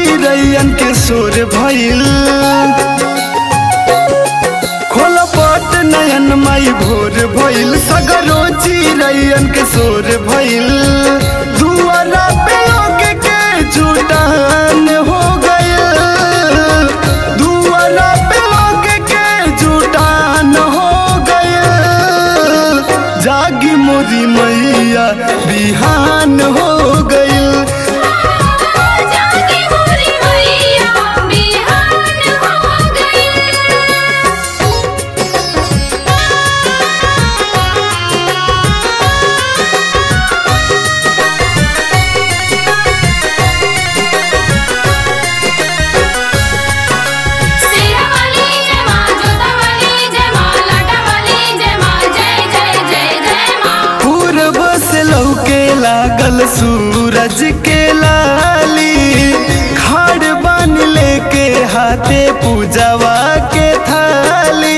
चिड़ैयन के शोर भइल खोल पट नयन माई भोर भइल सगरो चिड़ैयन के शोर भइल दुआरा पे लोग के जुटान हो गइल दुआरा पे लोग के जुटान हो गइल जागी मोरी मैया बिहान हो गइल जागी मोरी मैया बिहान हो गई सेरा वाली जय मां जोता वाली जय मां लाटा वाली जय मां जय जय जय जय मां पूरब से लौके लागल सूरज के लाली खाड़ बान लेके हाथे पूजवा के थाली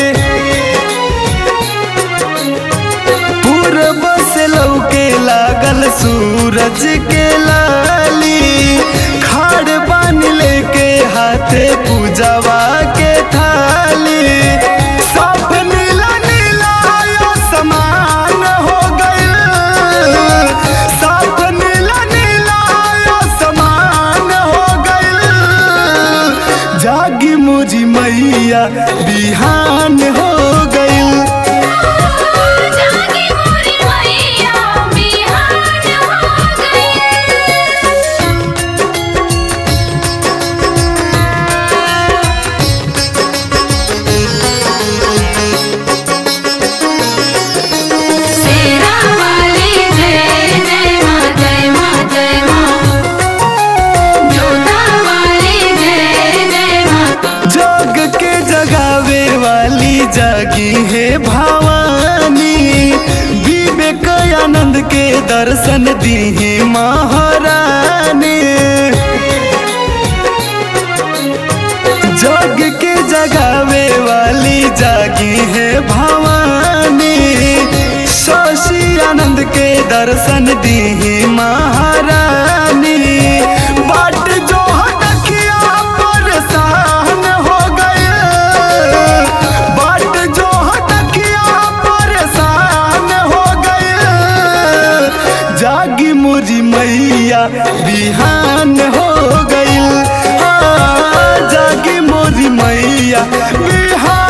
पूरब से लौके लागल सूरज के लाली खाड़ बान लेके हाथे पूजवा के थाली सब नीला नीला आयो समान हो गइल सब नीला नीला आयो समान हो गइल जागी मुझी मैया बिहान हो गइल जागी मोरी मैया बिहान हो गई सेरा वाली जय जय मां जय मां जय मां जोता वाली जय जय मां जग के जगावे वाली जागी है भवानी विवेक आनंद के दर्शन दी है महारानी जग के जगावे वाली जागी है भवानी शशि आनंद के दर्शन दी है महारानी बाट जो हटकिया परेशान हो गए बाट जो हटकिया परेशान हो गए जागी मुझी मैया बिहान हो गइल हाँ, जागी मोरी मैया बिहान